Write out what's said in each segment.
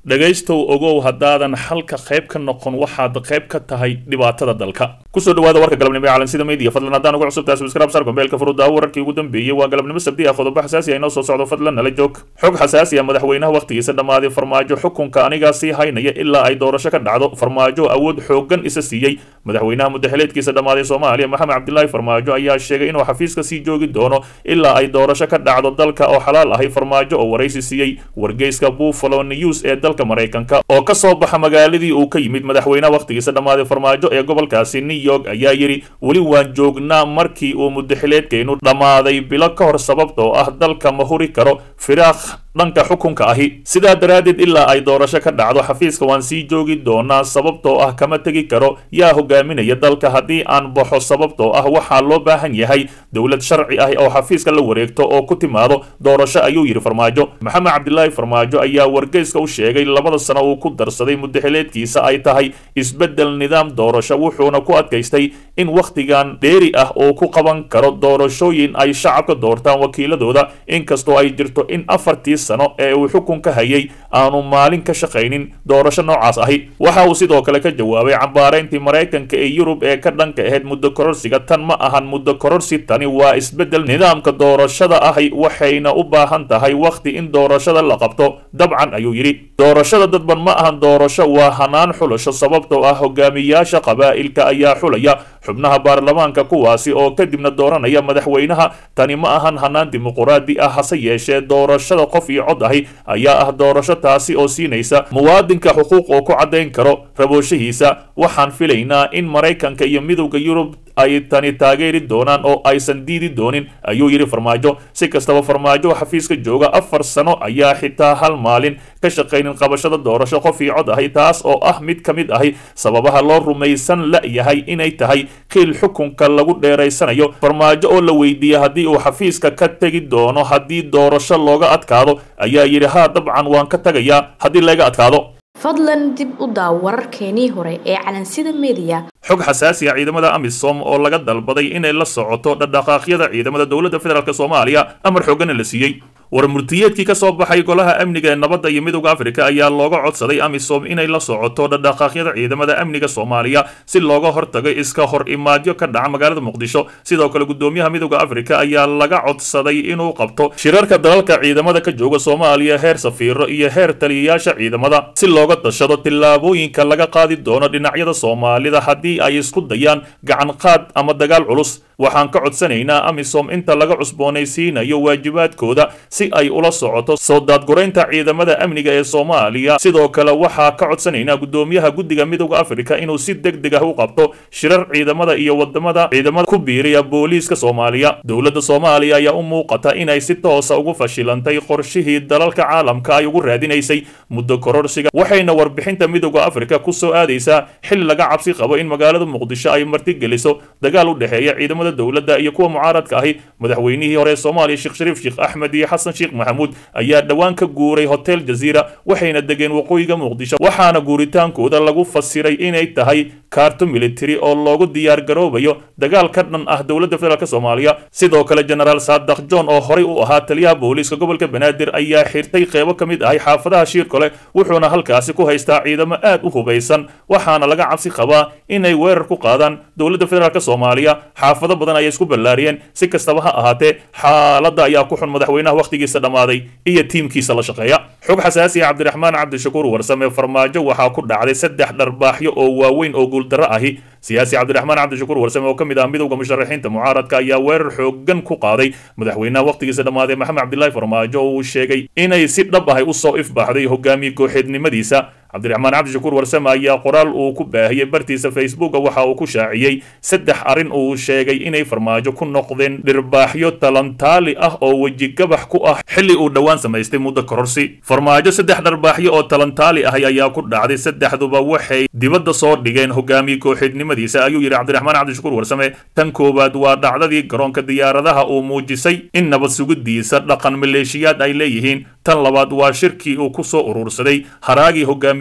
dhegaystow ogow haddaadan xalka qayb ka noqon waxaad qayb ka tahay dhibaatada dalka kusoo dhawaada warka galabnimo ee calansida media fadlan haddaan ugu cusubtahay subscribe sar gombeelka furudaawo wararkii ugu dambeeyey waa galabnimo sabdi ah qodobo xasaasi ah inoo soo socdo fadlan nala joog xog xasaasi ah madaxweynaha wakhtigiisa dhammaaday farmaajo xukunka anigaa sii haynaya ilaa ay doorasho ka dhacdo farmaajo awood xoogan isa siiyey madaxweynaha mudaxileedkiisa dhammaaday soomaaliya maxamed cabdilaahi farmaajo ayaa sheegay inuu xafiiska sii joogi doono ilaa ay doorasho ka dhacdo dalka oo xalaal ahay farmaajo oo waraysi siiyey wargeyska buffalo news ee dalka maraykanka oo ka soo baxa magaaladii uu ka yimid madaxweynaha wakhtigiisa dhammaaday farmaajo ee gobolkaasi new york ayaa yidhi weli waan joognaa markii uu mudaxileedkaynu dhammaaday bilo ka hor sababtoo ah dalka ma huri karo firaaq dhanka xukunka ahi sidaa daraaddeed ilaa ay doorasho ka dhacdo xafiiska waan sii joogi doonaa sababtoo ah kama tegi karo yaa hogaaminaya dalka haddii aan baxo sababtoo ah waxaa loo baahan yahay dowlad sharci ah oo xafiiska la wareegto oo ku timaado doorasho ayuu yidhi farmaajo maxamed cabdilaahi farmaajo ayaa wargeyska u sheegay labada sano uu ku darsaday mudaxileedkiisa ay tahay isbeddel nidaam doorasho wuxuuna ku adkaystay in wakhtigan dheeri ah uu ku qaban karo doorashooyin ay shacabka doortaan wakiiladooda inkastoo ay jirto in afartii sano ee uu xukunka hayay aanu maalin ka shaqaynin doorasho noocaas ahi waxa uu sidoo kale ka jawaabay cambaarayntii maraykanka ee yurub ee ka dhanka ahayd muddo kororsiga tan ma ahan muddo kororsi tani waa isbeddel nidaamka doorashada ahi waxayna u baahan tahay wakhti in doorashada la qabto dabcan ayuu yidhi doorashada dadban ma ahan doorasho waa hanaan xulasho sababtoo ah hogaamiyaasha qabaa'ilka ayaa xulaya xubnaha baarlamaanka kuwaasi oo kadibna dooranaya madaxweynaha tani ma ahan hanaan dimuquraadi ah hase yeeshee doorashada qof iyo cod ahi ayaa ah doorasho taasi oo siinaysa muwaadinka xuquuq oo ku caddayn karo rabooshihiisa waxaan filaynaa in maraykanka iyo midowda yurub ay tani taageeri doonaan oo aysan diidi doonin ayuu yidhi farmaajo si kastaba farmaajo xafiiska jooga afar sano ayaa xitaa hal maalin ka shaqaynin qabashada doorasho qof iyo cod ahi taas oo ah mid ka mid ahi sababaha loo rumaysan la-yahay inay tahay qiil xukunka lagu dheeraysanayo farmaajo oo la weydiiyey haddii uu xafiiska ka tegi doono haddii doorasho looga adkaado ayaa yidhi haa dabcan waan ka tagayaa haddii laga adkaado fadlan dib u daaw wararkeenii hore ee calansida media xog xasaasi ah ciidamada amisom oo laga dalbaday inay la socoto dhaqdhaqaaqyada ciidamada dowladda federaalk soomaaliya amar xoogana la siiyey war murtiyeedkii ka soo baxay golaha amniga ee nabadda iyo midowda afrika ayaa looga codsaday amisom inay la socoto dhaqdhaqaaqyada ciidamada amniga soomaaliya si looga hortago iska hor imaadyo ka dhaca magaalada muqdisho sidoo kale gudoomiyaha midowda afrika ayaa laga codsaday inuu qabto shirarka dalalka ciidamada ka jooga soomaaliya heer safiiro iyo heer taliyayaasha ciidamada si looga dashado tillaabooyinka laga qaadi doono dhinacyada soomaalida haddii ay isku dayaan gacan qaad ama dagaal culus waxaan ka codsanaynaa amisom inta laga cusboonaysiinayo waajibaadkooda si ay ula socoto soo daadguraynta ciidamada amniga ee soomaaliya sidoo kale waxaa ka codsanaynaa gudoomiyaha guddiga midowda afrika inuu si deg deg ah u qabto shirar ciidamada iyo wadamada ciidamada ku biiriya booliiska soomaaliya dowladda soomaaliya ayaa u muuqata inay si toosa ugu fashilantay qorshihii dalalka caalamka ay ugu raadinaysay muddo kororsiga waxayna warbixinta midowda afrika ku soo aadaysaa xilli laga cabsi qabo in magaalada muqdisho ay martigeliso dagaal u dhexeeya ciidamada dowladda iyo kuwa mucaaradka ahi madaxweynihii hore ee soomaaliya sheekh shariif sheekh axmed iyo xasan sheekh maxamuud ayaa dhowaan ka guuray hotel jaziira waxayna degeen waqooyiga muqdisho waxaana guuritaankooda lagu fasiray inay tahay kaarto military oo loogu diyaar garoobayo dagaal ka dhan ah dowladda federaalk soomaaliya sidoo kale genaraal saadax john oo horey u ahaa taliyaha booliiska gobolka banaadir ayaa xirtay qeybo ka mid ahay xaafadaha shiirkole wuxuuna halkaasi ku haystaa ciidamo aad u hubaysan waxaana laga cabsi qabaa inay weerar ku qaadaan dowladda federaalk soomaaliya xaafado badan ayay isku ballaariyeen si kastaba ha ahaatee xaaladda ayaa ku xun madaxweynaha wakhtigiisa dhammaaday iyo tiimkiisa la shaqeeya xog xasaasi ah cabdiraxmaan cabdishakuur warsame farmaajo waxaa ku dhacday saddex dharbaaxyo oo waaweyn oo guuldarro ahi siyaasi cabdiraxmaan cabdishakuur warsame oo ka mid ah midowda musharaxiinta mucaaradka ayaa weerar xoogan ku qaaday madaxweynaha wakhtigiisa dhammaaday maxamed cabdilaahi farmaajo oo uu sheegay inay si dhab ahay usoo ifbaaxday hogaamiye kooxeednimadiisa cabdiraxmaan cabdishakuur warsame ayaa qoraal uu ku baahiyey bartiisa facebooka waxa uu ku shaaciyey saddex arrin uu sheegay inay farmaajo ku noqdeen dhirbaaxyo talantaali ah oo wejigabax ku ah xilli uu dhowaan samaystay muddo kororsi farmaajo saddex dharbaaxyo oo talantaali ahi ayaa ku dhacday saddexduba waxay dibadda soo dhigeen hogaamiye kooxeednimadiisa ayuu yidhi cabdiraxmaan cabdishakuur warsame tan koowaad waa dhacdadii garoonka diyaaradaha uu muujisay in nabad sugidiisa dhaqan maleeshiyaad ay leeyihiin tan labaad waa shirkii uu ku soo urursaday haraagii hogaamiye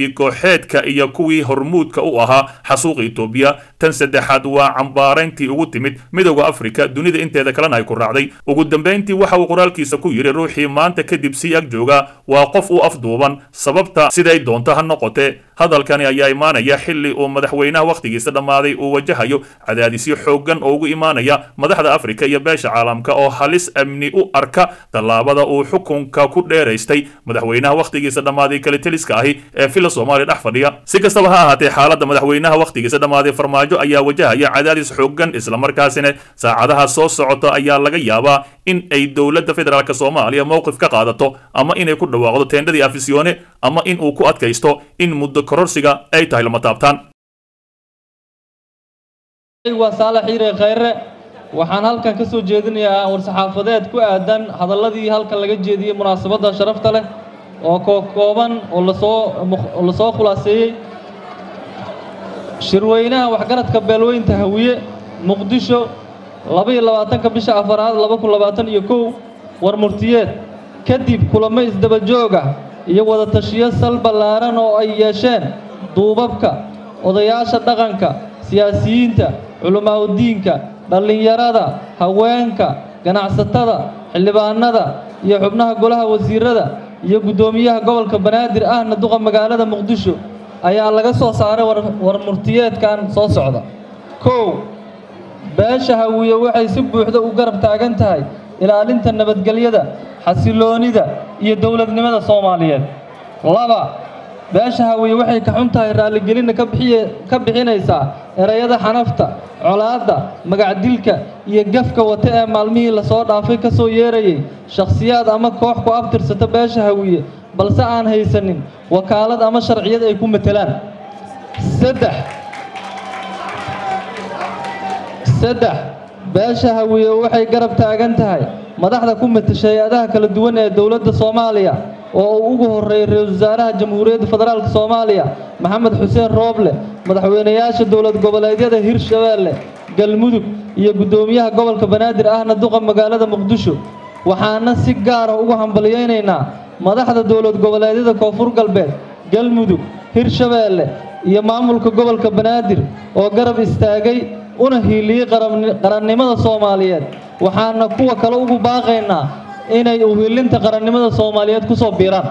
hogaamiye kooxeedka iyo kuwii hormuudka u ahaa xasuuqa etoobiya tan saddexaad waa cambaarayntii ugu timid midowda afrika dunida inteeda kalena ay ku raacday ugu dambayntii waxa uu qoraalkiisa ku yidhi ruuxii maanta kadib sii ag jooga waa qof u afduuban sababta siday doonto ha noqotee hadalkani ayaa imaanaya xilli uu madaxweynaha wakhtigiisa dhammaaday uu wajahayo cadaadisyo xooggan oo ugu imaanaya madaxda afrika iyo beesha caalamka oo halis amni u arka tallaabada uu xukunka ku dheeraystay madaxweynaha wakhtigiisa dhammaaday kaliteliska ahi ee fila soomaaliya dhex fadhiya si kastaba ha ahaatee xaaladda madaxweynaha wakhtigiisa dhammaaday farmaajo ayaa wajahaya cadaadis xooggan islamarkaasina saacadaha soo socota ayaa laga yaabaa in ay dowladda federaalk soomaaliya mowqif ka qaadato ama inay ku dhawaaqdo teendhadii afisyoone ama in uu ku adkaysto in muddo kororsiga ay tahay lama taabtaan waa saalax xiire khayre waxaan halkan ka soo jeedinayaa war-saxaafadeed ku aadan hadalladii halkan laga jeediyey munaasabadda sharafta leh oo kookooban oo lasoo oo lasoo khulaaseeyey shirweynaha waxgaradka beelweynta hawiye muqdisho laba-iyo labaatanka bisha afaraad laba kun labaatan iyo kow war murtiyeed kadib kulamo isdaba joog ah iyo wada tashiyo sal ballaaran oo ay yeesheen duubabka odayaasha dhaqanka siyaasiyiinta culamaauddiinka dhallinyarada haweenka ganacsatada xildhibaanada iyo xubnaha golaha wasiirada iyo guddoomiyaha gobolka banaadir ahna duqa magaalada muqdisho ayaa laga soo saaray war murtiyeedkan soo socda kow beesha hawiye waxay si buuxda u garab taagan tahay ilaalinta nabadgelyada xasiloonida iyo dowladnimada soomaaliyeed laba beesha hawiye waxay ka xun tahay raalligelinna ka bixinaysaa erayada xanafta colaadda magacdilka iyo gafka wata ee maalmihii lasoo dhaafay ka soo yeerayay shakhsiyaad ama koox ku abtirsata beesha hawiye balse aan haysanin wakaalad ama sharciyad ay ku matelaan saddex saddex beesha hawiye waxay garab taagan tahay madaxda ku matasha hay-adaha kala duwan ee dowladda soomaaliya oo uu ugu horreeyay ra-iisul wasaaraha jamhuuriyadda federaalk soomaaliya maxamed xuseen rooble madaxweynayaasha dowlad goboleedyada hirshabeelle galmudug iyo guddoomiyaha gobolka banaadir ahna duqa magaalada muqdisho waxaana si gaara ugu hambalyaynaynaa madaxda dowlad goboleedyada koonfur galbeed galmudug hirshabeelle iyo maamulka gobolka banaadir oo garab istaagay una hiiliyey qarannimada soomaaliyeed waxaana kuwa kale ugu baaqaynaa inay uhiilinta qarannimada soomaaliyeed ku soo biiraan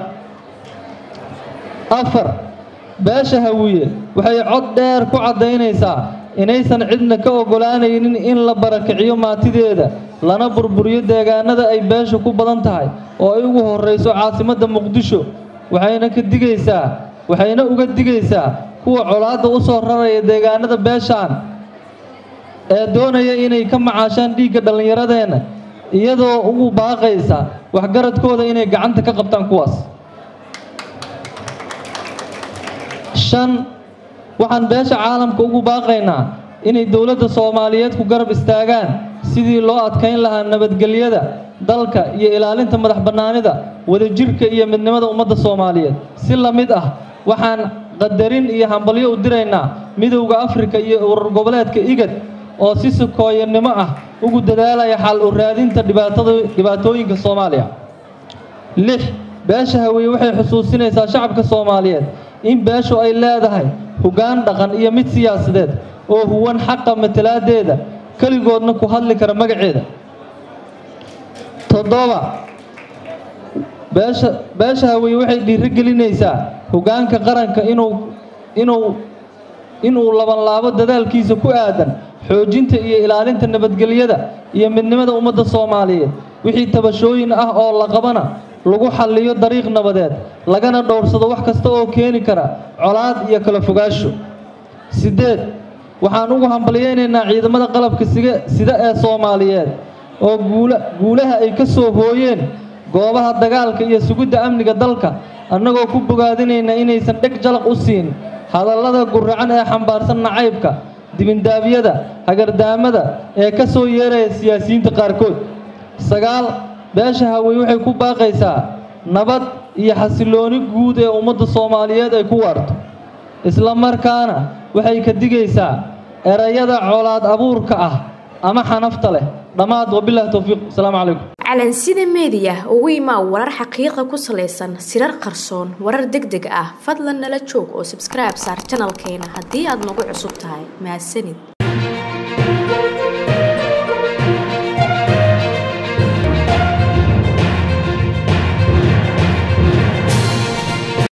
afar beesha hawiye waxay cod dheer ku caddaynaysaa inaysan cidna ka oggolaanaynin in la barakiciyo maatideeda lana burburiyo deegaanada ay beesha ku badan tahay oo ay ugu horrayso caasimadda muqdisho waxayna ka digaysaa waxayna uga digaysaa kuwa colaadda u soo raraya deegaanada beeshaan ee doonaya inay ka macaashaan dhiigga dhallinyaradeenna iyadoo ugu baaqaysa waxgaradkooda inay gacanta ka qabtaan kuwaas shan waxaan beesha caalamka ugu baaqaynaa inay dowladda soomaaliyeed ku garab istaagaan sidii loo adkayn lahaa nabadgelyada dalka iyo ilaalinta madax bannaanida wadajirka iyo midnimada ummadda soomaaliyeed si la mid ah waxaan qadarin iyo hambalyo u diraynaa midowda afrika iyo urur goboleedka igad oo si sukooyanimo ah ugu dadaalaya xal u raadinta dhibaatooyinka soomaaliya lix beesha hawiye waxay xusuusinaysaa shacabka soomaaliyeed in beeshu ay leedahay hoggaan dhaqan iyo mid siyaasadeed oo huwan xaqa matalaadeeda keligoodna ku hadli kara magaceeda toddoba beesha beesha hawiye waxay dhiirigelinaysaa hoggaanka qaranka inuu inuu inuu labanlaabo dadaalkiisa ku aadan xoojinta iyo ilaalinta nabadgelyada iyo midnimada ummadda soomaaliyeed wixii tabashooyin ah oo la qabana lagu xalliyo dariiq nabadeed lagana dhowrsado wax kasta oo keeni kara colaad iyo kala fogaasho siddeed waxaan ugu hambalyaynaynaa ciidamada qalabka siga sida ee soomaaliyeed oo guula guulaha ay ka soo hooyeen goobaha dagaalka iyo sugidda amniga dalka annagoo ku bogaadinayna inaysan dheg jalaq u siin hadallada guracan ee xambaarsan nacaybka dibindaabyada hagardaamada ee ka soo yeeraya siyaasiyiinta qaarkood sagaal beesha hawey waxay ku baaqaysaa nabad iyo xasilooni guud ee ummadda soomaaliyeed ay ku waarto isla markaana waxay ka digaysaa erayada colaad abuurka ah ama xanafta leh dhammaad wabilahi towfiiq asalaamu calaykum calansida meediya ugu imaa warar xaqiiqa ku salaysan sirar qarsoon warar deg deg ah fadlan nala joog oo sabskribe saar janalkeena haddii aad nagu cusub tahay mahadsanid